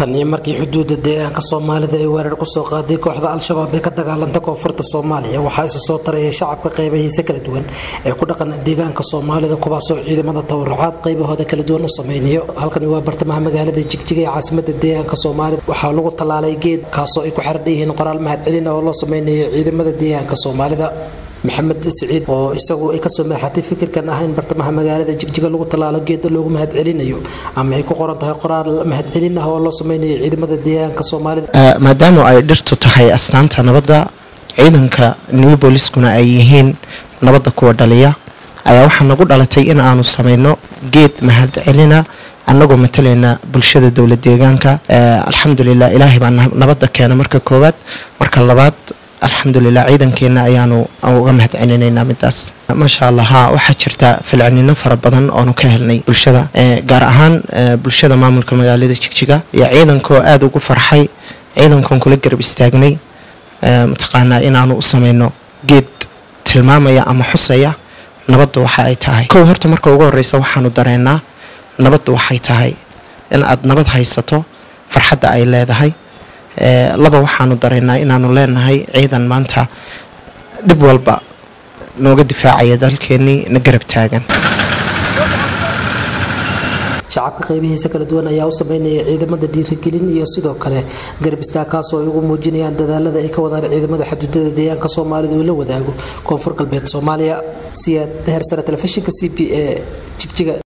tan iyo markii xuduudda deegaanka soomaalida ay weerar kusoo qaaday kooxda al-shabaab ee ka dagaalanta koonfurta soomaaliya waxaa isa soo taraya shacabka qaybahiisa kala duwan ee ku dhaqan deegaanka soomaalida kuwaasoo ciidamada tabarucaad qaybahooda kala duwan u sameynayo halkani waa bartamaha magaalada jigjiga ee caasimada deegaanka soomaalida waxaa lagu tallaalay geed kaasoo ay ku xardhan yihiin qoraal mahadcelin oo loo sameynayo ciidamada deegaanka soomaalida maxamed siciid oo isagu ay kasoo maaxatay fikirkan ah in bartamaha magaalada jigjiga lagu tallaalo geeda loogu mahadcelinayo ama ay ku qoran tahay qoraal mahadcelin ah oo loo sameynayo ciidamada deegaanka soomaalida maadaama ay dhirtu tahay astaanta nabadda ciidanka new booliskuna ay yihiin nabadda kuwa dhaliya ayaa waxaa nagu dhalatay in aanu sameyno geed mahadcelina annagoo matalayna bulshada dowla deegaanka alxamdulilah ilaahay baa nabadda keena marka koowaad marka labaad alxamdulilah ciidankeena ayaanu uga mahad celinaynaa midaas maasha allah ha waxaa jirta filcinino fara badan oonu ka helnay bulshada gaar ahaan bulshada maamulka magaalada jigjiga iyo ciidankoo aada ugu farxay ciidankoon kula garab istaagnay mataqaanaa inaanu u sameyno geed tilmaamaya ama xusaya nabadda waxa ay tahay kow horta marka ugu horeysa waxaanu dareenaa nabadda waxay tahay in aad nabad haysato farxadda ay leedahay laba waxaanu dareynaa inaanu leenahay ciidan maanta dhib walba nooga difaacaya dalkeenii na garab taagan shacabka qaybihiisa kala duwan ayaa u sameynaya ciidamada dhiirigelin iyo sidoo kale garab istaag kaasoo ay ugu muujinayaan dadaalada ay ka wadaan ciidamada xuduudada deegaanka soomaalida uu la wadaago koonfur galbeed soomaaliya siyaad heersare telefishinka c b e jigjiga